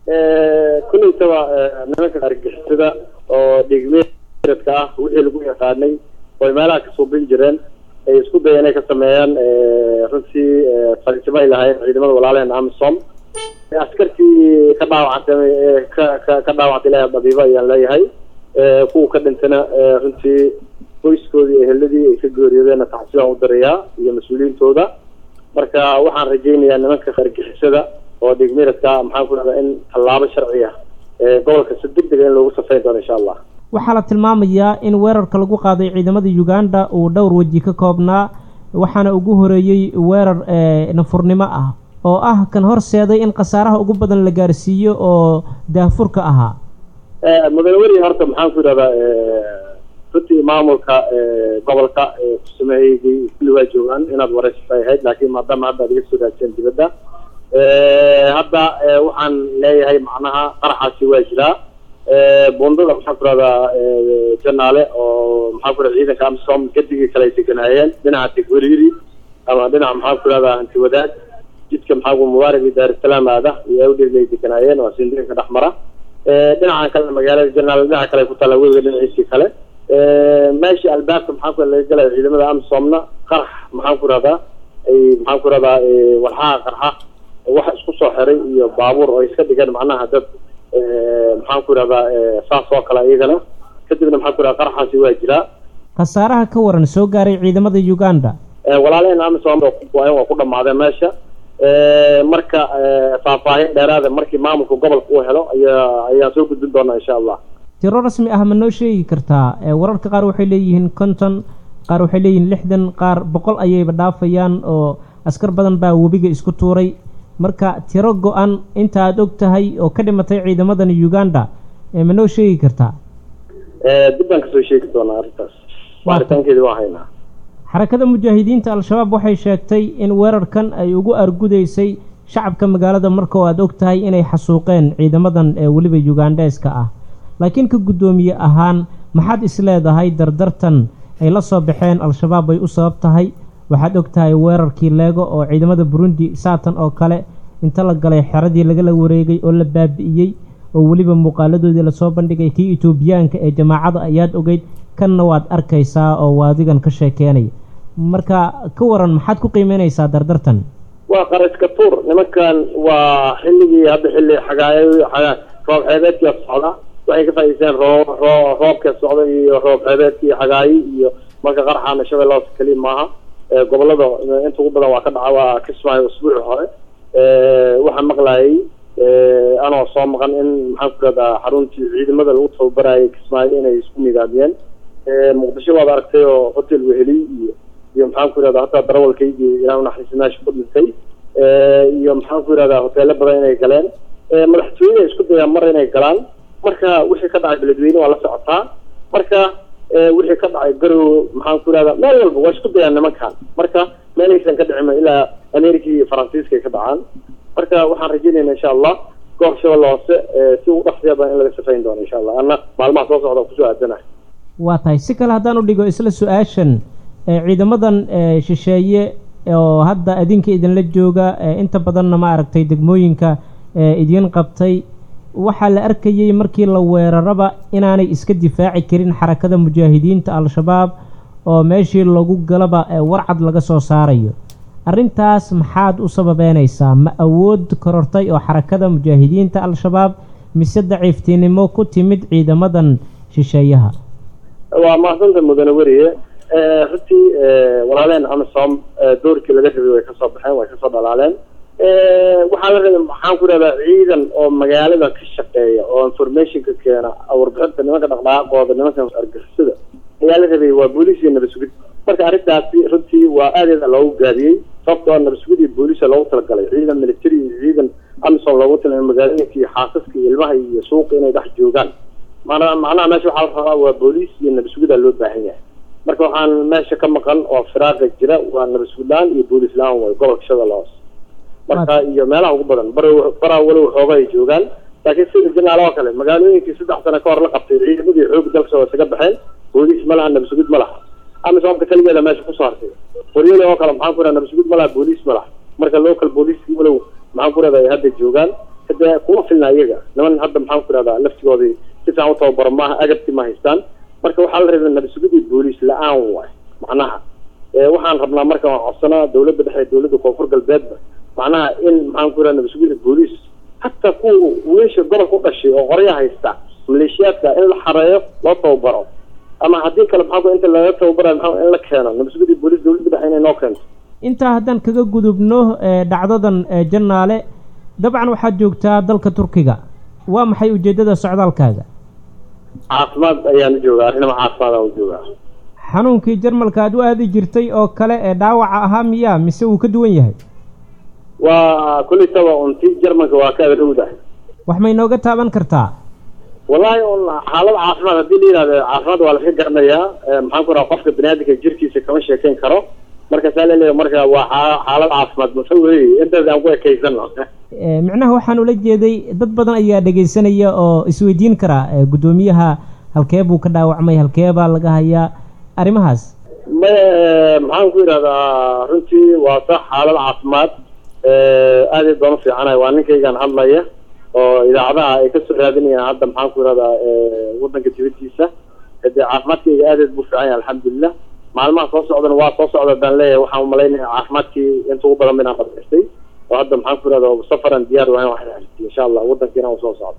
kulleytaba nimanka argixisada oo dhigmeedka ah wixii lagu yaqaanay oy meelaha ka suubin jireen ay isku daya inay ka sameeyaan runtii fariisimo ay lahaayeen ciidamada walaalaheen amisom askartii ka dhaawacantay ka ka ka dhaawactay ilahay dabiibo ayaan leeyahay kuwa ka dhintana runtii qoyskoodii eheladii ay ka geeriyoodeenna taxsiibaan u dirayaa iyo mas-uuliyiintooda marka waxaan rajaynayaa nimanka argixisada oo dhigmiradka maxaan ku dhahdaa in tallaabo sharci ah gobolka si deg dega in loogu safayn doono insha allah waxaa la tilmaamayaa in weerarka lagu qaaday ciidamada uganda uu dhowr weji ka koobnaa waxaana ugu horeeyey weerar nafurnimo ah oo ah kan horseeday in khasaaraha ugu badan la gaarsiiyo oo daahfurka ahaa mudane weri horta maxaan ku yidhahdaa runtii maamulka gobolka kusameeyey kulli waa joogaan inaad wareysatay ahayd laakiin maadaama hadda ad iga soo raajeen dibadda hadda waxaan leeyahay macnaha qaraxaasi waa jiraa bundada maxaan ku rahdaa janaale oo maxaan ku rahda ciidanka amisom gadigii kale ay deganaayeen dhinaca tegweriiri ama dhinaca maxaan ku rahdaa hanti wadaag jidka maxaa ku mubaarak iyo daarusalaam aada iyo awdheeg ay deganaayeen waa sindiinka dhex mara dhinaca kale magaalada janaale dhinaca kale ku taalla webiga dhinaciisii kale meeshii albaabka maxaan ku laga galaya ciidamada amisomna qarax maxaan ku rahdaa ay maxaan ku rahdaa walxaha qarxa wax isku soo xiray iyo baabuur oo iska dhigeen macnaha dad maxaan ku yidhahdaa saas oo kale iyagana kadibna maxaan ku yidhahda qaraxaasi waa jiraa khasaaraha ka waran soo gaaray ciidamada uganda walaalaheen amisom waa ku dhamaadeen meesha marka faahfaahin dheeraada markii maamulka gobolka uu helo ayaa ayaan soo gudbin doonaa insha allah tiro rasmi ah ma noo sheegi kartaa wararka qaar waxay leeyihiin konton qaar waxay leeyihiin lixdan qaar boqol ayayba dhaafayaan oo askar badan baa webiga isku tuuray marka tiro go-an inta aada og tahay oo ka dhimatay ciidamadan uganda ma noo sheegi kartaa dib baan kasoo sheegi doonaa arrintaas waaritaankeedi waa haynaa xarakada mujaahidiinta al-shabaab waxay sheegtay in weerarkan ay ugu argudaysay shacabka magaalada marka oo aada og tahay inay xasuuqeen ciidamadan ee weliba ugandheeska ah laakiin ka guddoomiye ahaan maxaad isleedahay dardartan ay la soo baxeen al-shabaab bay u sabab tahay waxaad og tahay weerarkii leego oo ciidamada burundi saatan oo kale inta la galay xeradii lagala wareegay oo la baabi'iyey oo weliba muuqaaladoodii lasoo bandhigay kii etoobiyaanka ee jamaacada ayaad ogeyd kanna waad arkaysaa oo waadigan ka sheekeenaya marka ka waran maxaad ku qiimeynaysaa dardartan waa qaraska tuur nimankan waa xilligii hadda xilli xagaayo xagaa roob xeebeedkia socda waxay ka faa'idaysteen roob roo roobka socda iyo roob xeebeedkii xagaayi iyo marka qaraxaana shabeellahoos keliya maaha gobolada inta ugu badan waa ka dhaca waa kismaayo usbuuci hore waxaan maqlayay anoo soo maqan in maxaan ku rahdaa xaruntii ciidamada lagu tababarayay kismaayo inay isku midaamiyeen muqdisho waad aragtay oo hotel weheliy iyo iyo maxaan ku yihahdaa hataa darawalkaygii ilaa unaxariisi meesha ku dhintay iyo maxaan ku yihahdaa hoteelo badan inay galeen madaxtooyada isku dayaan mar inay galaan marka wixii ka dhacay beledweyne waa la socotaa marka wixii ka dhacay garow maxaan ku yihahdaa meel walba waa isku dayaan nimankan marka meelaysan ka dhicima ilaa america iyo faransiiska ay ka dhacaan marka waxaan rajeynayna insha allah goob shabeelle hoose si ugu dhaqsiya badan in laga safayn doono insha allah anna maalmaha soo socda kusoo aadanahay waa tahay si kale haddaan u dhigo isla su-aashan ciidamadan shisheeye oo hadda adinka idinla jooga inta badanna ma aragtay degmooyinka idiin qabtay waxaa la arkayey markii la weeraraba inaanay iska difaaci karin xarakada mujaahidiinta al-shabaab oo meeshii lagu galaba warcad laga soo saarayo arrintaas maxaad u sababeynaysaa ma awood korortay oo xarakada mujaahidiinta al-shabaab mise daciiftinimo ku timid ciidamadan shisheeyaha waa mahadsanta mudane weriye runtii walaaleen amisom doorkii laga rabay way kasoo baxeen way kasoo dhalaaleen waxaa la rabay maxaan ku rahdaa ciidan oo magaalada ka shaqeeya oo informationka keena warbixinta nimanka dhaqdhaqaaqooda nimanka argixisada ayaa la rabay waa booliis iyo nabasugid marka arrintaasi runtii waa aadeeda loogu gaabiyey sababtoo nabasugid iyo booliisa loogu talagalay ciidan military iyo ciidan amisom loogu talagalay magaalooyinka iyo xaasaska iyo ilmaha iyo suuqa inay dhex joogaan mana macnaha meesha waxaa la rabaa waa booliis iyo nabasugida loo baahan yahay marka waxaan meesha ka maqan oo firaaqa jira waa nabasugid la-aan iyo booliis la-aan way gobolka shabeelle hoose marka iyo meelaha ugu badan bar baraa walow xooga ay joogaan laakiin sida janaal oo kale magaalooyinkii saddex sano ka hor la qabtay ciidamadii xoog dalka waa isaga baxeen booliis ma laha nabasugid ma laha amisoomka keligeeda meesha kusoo hartay qoryole oo kale maxaan ku raha nabasugid ma laha booliis ma laha marka local booliiskii walow maxaan ku rahda ay hadda joogaan hade kuma filna iyaga niman hadda maxaan ku ihahdaa laftigoodii si fiican u tababaro maaha agabti ma haystaan marka waxaa la rabay nabasugidii booliis la-aan waay macnaha waxaan rabnaa marka waan codsanaa dawladda dhexe dawladda koonfur galbeedba macnaha in maxaan ku ihahda nabasugida booliis hataa kuwa wiilasha gobolka u dhashay oo qorya haysta maleeshiyaadka in la xareeyo loo tababaro ama haddii kale maxaa inta laga tababarayo maxaa in la keeno nabasugidii booliis dawladda dhexe inay noo keento intaa haddaan kaga gudubno dhacdadan jannaale dabcan waxaad joogtaa dalka turkiga waa maxay ujeeddada socdaalkaaga caafimaad ayaan joogaa arrinama caafimaad aan joogaa xanuunkii jarmalka aad u aadi jirtay oo kale ee dhaawaca ahaa miyaa mise wuu ka duwan yahay waa kulitaba unti jarmalka waa ka adrowda wax may nooga taaban kartaa wallahi un xaalad caafimaad haddii la yihahdo caafimaad waa laska garanayaa maxaan ku raha qofka baniaadamka jirkiisa kama sheekeyn karo marka saa laleeyahay marka waa xaalad caafimaad mase wey intaas aan ku ekaysano micnaha waxaan ula jeeday dad badan ayaa dhegaysanaya oo isweydiin karaa guddoomiyaha halkee buu ka dhaawacmay halkee baa laga hayaa arrimahaas ma maxaan ku yidhahdaa runtii waa sax xaalad caafimaad aad ay doon u fiicanahay waa ninkaygaan hadlaya oo idaacadaha ay kasoo raadinayaan hadda maxaan ku yidhahdaa waddanka dibadiisa hadee caafimaadkayga aadaed buu fiican yahay alxamdulilah maalmaha soo socdana waa soo socda baan leeyahay waxaan umalaynaya caafimaadkii inta ugu badan inaan qadxistay oo hadda maxaan ku yidhahda safaran diyaar waayan wax insha allah waddankiina u soo socdo